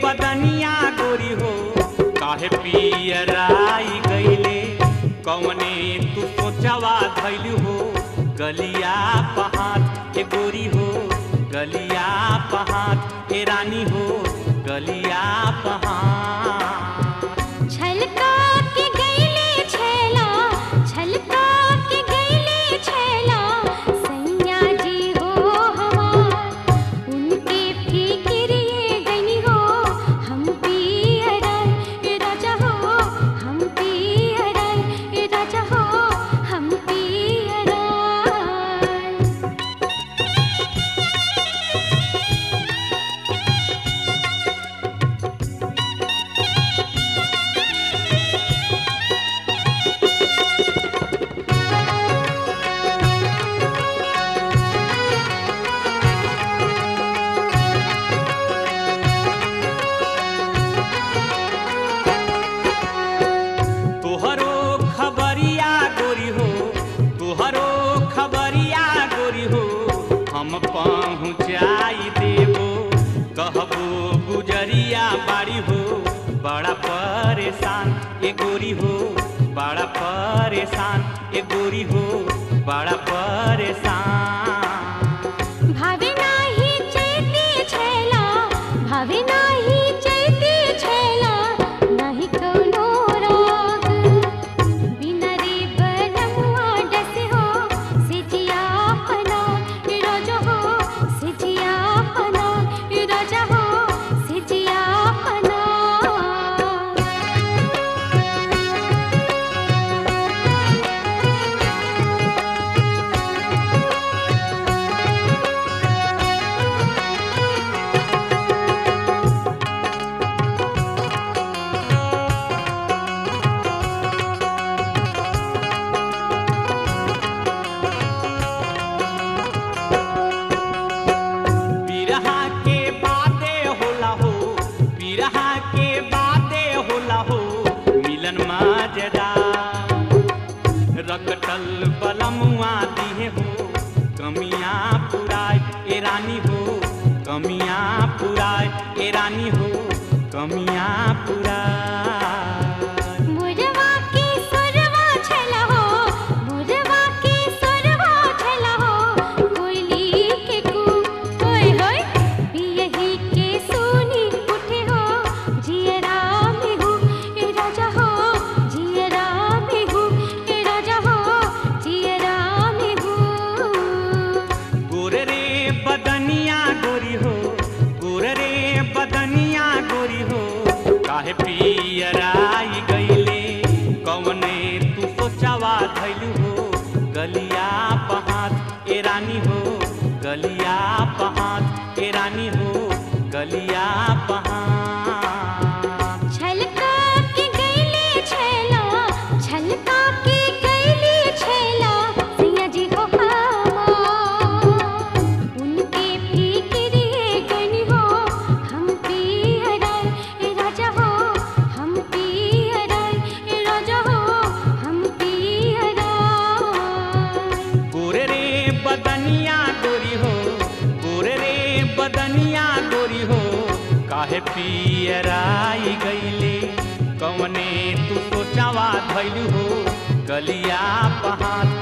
बदनिया गोरी हो काहे पियराई गईले कवने तू सोचवा धैल हो गलिया पहाड़ ए गोरी हो गलिया पहाड़ ए रानी हो गलिया पहाड़ छलका के गईले छेला छलका के गईले छेला सैया जी हो हमार उनके फिक्रिए गनी हो हम पियरन राजा हो हम पियरन राजा हो हम पियरन तोहरो खबरिया गोरी हो तोहरो खबरिया गोरी हो हम पहुँचाई देबो कहबो गुजरिया बाड़ी हो बड़ा परेशान ए गोरी हो बड़ा परेशान ए गोरी हो बड़ा परेशान भावे नाही चैती छेला भावे नाही चैती छेला नाही कौनो राग बिना रे बनमुआ डसे हो सिजिया पना राजा हो सिजिया पना राजा हो सिजिया पना बिरहा के बादे होला हो बिरहा के बादे होला हो मिलन मजेदार रकटल बलमुआ दिहे हो कमियां पुराय ए रानी हो कमियां पुराय ए रानी हो कमियां पुराय मुरवा के सुरवा छला हो मुरवा के सुरवा छला हो कोयली के कू होय होय पियही के सोनी उठे हो जियरा में हो ए राजा हो जियरा में हो ए राजा हो जियरा में हो गोरे रे बदनिया गोरी हो गोरे रे बदनिया गोरी हो काहे पियराई गईले कवने तू सोचावा धैलू हो गलिया पहाड़ ए रानी हो गलिया पहाड़ ए रानी हो गलिया पहाड़ छलका के गईले छेला छलका के गईले छेला सैया जी हो हमार उनके फिक्रिए गनी हो हम पियरन राजा हो हम पियरन राजा हो हम पियरन गोरे रे बदनिया गोरी हो गोरे रे बदनिया गोरी हो काहे पियराई गईले कवने तू सोचावा धैलू हो गलिया पहाड़